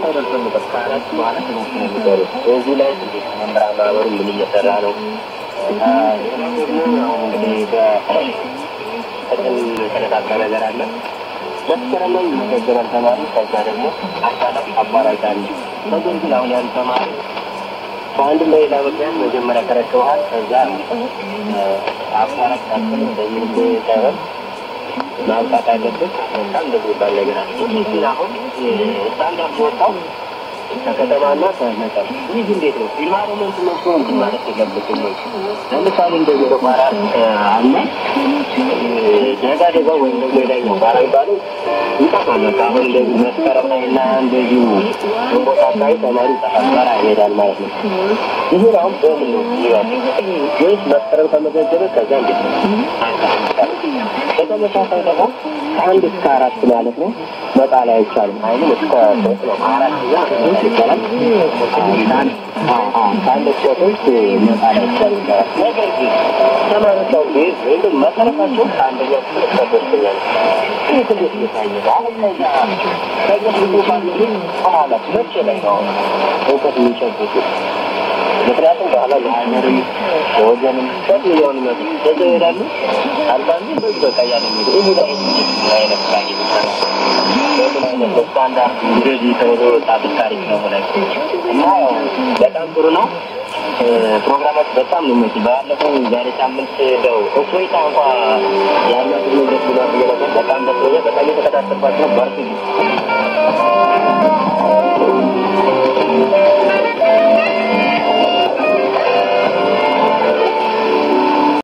መጨረሻው ደርሰንበት ከአራት በኋላ ትምህርት ነው የሚሰሩት። እዚህ ላይ እንግዲህ መምህራን ማህበሩ ምን እየሰራ ነው? ሌላው ደግሞ ያው እንግዲህ በቅድም የተነካካ ነገር አለ። መስከረም ላይ ይመዘገባል ተማሪ። ከዛ ደግሞ አሳላፍ አቋራጭ አለ። ነገር ግን አሁን ያን ተማሪ በአንድ ለሌላ ምክንያት መጀመሪያ ተረክበሃል። ከዛ አቋራጭ ታክል እንደዚህ ሳይሆን ማብቃት አለበት። በጣም እንደዚህ ይባል ነገር አለ። ይህ ግን አሁን ስታንዳርድ ወጣው ከከተማና ከመጠር ይህ እንዴት ነው? ኢንቫይሮመንት መጥቶ እንትን ማለት የለበትም ወይ? ለምሳሌ እንደዚህ ተቋራ አለ ደጋ ደጋ ወይም ደግሞ የላይኛው ጋራ የሚባለው ይጠፋል። በቃ አሁን እንደዚህ መስከረም ላይ እና እንደዚሁ ግንቦት አካባቢ ተማሪ ይጠፋል፣ ጋራ ይሄዳል ማለት ነው። ይህ አሁን በምን ነው ይባል ወይስ መስከረም ተመዘገበ ከዛ እንዴት ነው? በተመሳሳይ ደግሞ ከአንድ እስከ አራት ማለት ነው መጣል አይቻልም። አሁንም እስከ ሶስት ነው አራት ዛ ይቻላል። ከአንድ እስከ ሶስት መጣል አይቻልም ይባላል። ነገር ግን ተማሪዎቻው ቤዝ ወይም መሰረታቸው ከአንደኛ ክፍል እስከ ሶስተኛ ነው። ይህ እንዴት እየታየ ነው? አሁን ከዛ ከግፍቱ ባለ በኋላ መቼ ላይ ነው እውቀት የሚጨብጡት? ምክንያቱም በኋላ ለሀገርም ለወገንም ሰት ሚሊዮን መ በዛ ይሄዳሉ። አንዳንዱ በዚህ በቃ እያለ ሚሄዱ ይህ ላይ አይነት ስራ እየተሰራ በምን አይነት በስታንዳርድ እንደዚህ ተብሎ ወጣቶች ታሪክ ነው ላይ እና ያው በጣም ጥሩ ነው። ፕሮግራማት በጣም ነው የሚመች። ባለፈው ዛሬ ሳምንት እንደው እፎይታ እንኳ ያላት ደስ ብሏል ብዬ ነበር። በጣም ደስ ብሎኛል። በጣም የተከታተልኳቸው ነው። በርቱ